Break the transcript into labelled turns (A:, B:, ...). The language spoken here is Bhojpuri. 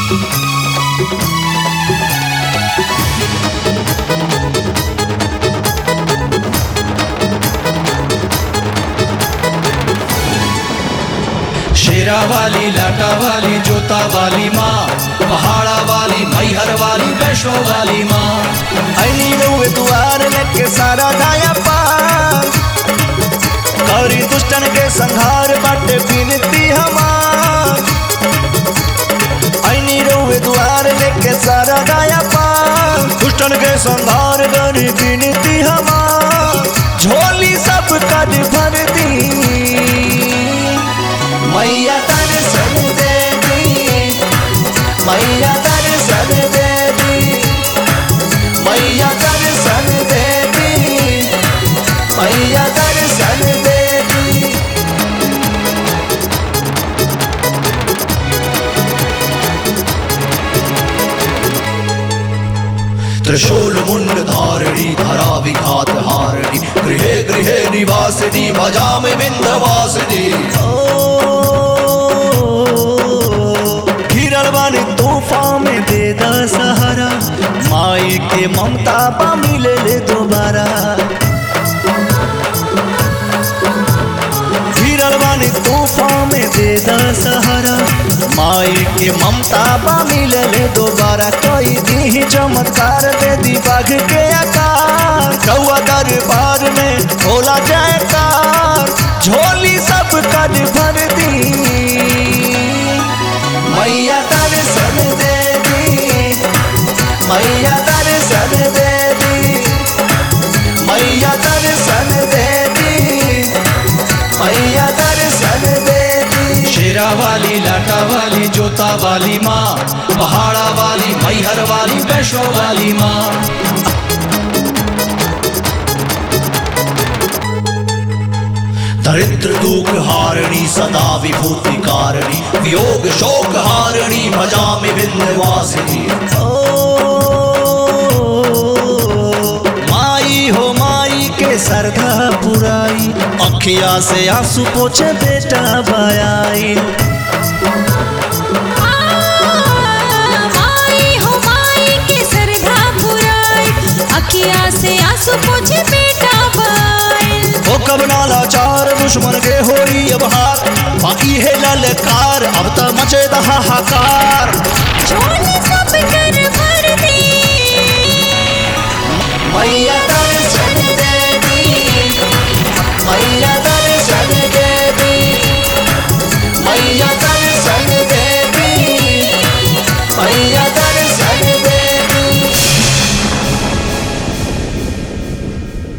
A: शेरा वाली लाटा वाली जोता वाली माँ पहाड़ा वाली मैहर वाली वैष्णो वाली माँ
B: ऐनी रउए दुआर लेके सारा दाया पार करी दुष्टन के संहार बाटे बिनती हमार ऐनी रउए दुआर लेके सारा दाया पार दुष्टन के संहार करी बिनती हमार झोली सब कद भर दी मैया दर्शन दे दी मैया दर्शन दे दी मैया दर्शन दे दी मैया दर्शन दे दी
A: त्रिशूल मुंड धारिणी धरा विघात हारिणी गृहे गृहे निवासिनी भजामि विंध्यवासिनी
B: घिरल बानी तूफान में दे दा सहारा माई के ममता पा मिले ले दोबारा घिरल बानी तूफान में दे दा सहारा माई के ममता पा मिले ले दोबारा कोई दी चमत्कार दे दी बाघ के आकार कौआ दरबार में भोला जयकार झोली सब कद भर दी मैया दर्शन दे दी मैया दर्शन दे दी मैया दर्शन दे दी मैया दर्शन दे दी
A: शेरा वाली लाटा वाली जोता वाली माँ पहाड़ा वाली मैहर वाली वैष्णो वाली माँ दरिद्र दुख हारिणी सदा विभूति कारिणी वियोग शोक हारिणी भजामि विंध्यवासिनी
B: ओ माई हो माई के सरधा पुराई अखिया से आंसू पोछे बेटा बयाई
C: माई हो माई के सरधा पुराई अखिया से आंसू पोछे बेटा बाई
B: ओ कब नाला चार दुश्मन के होई अब हार बाकी है ललकार अब त मचे दहाकार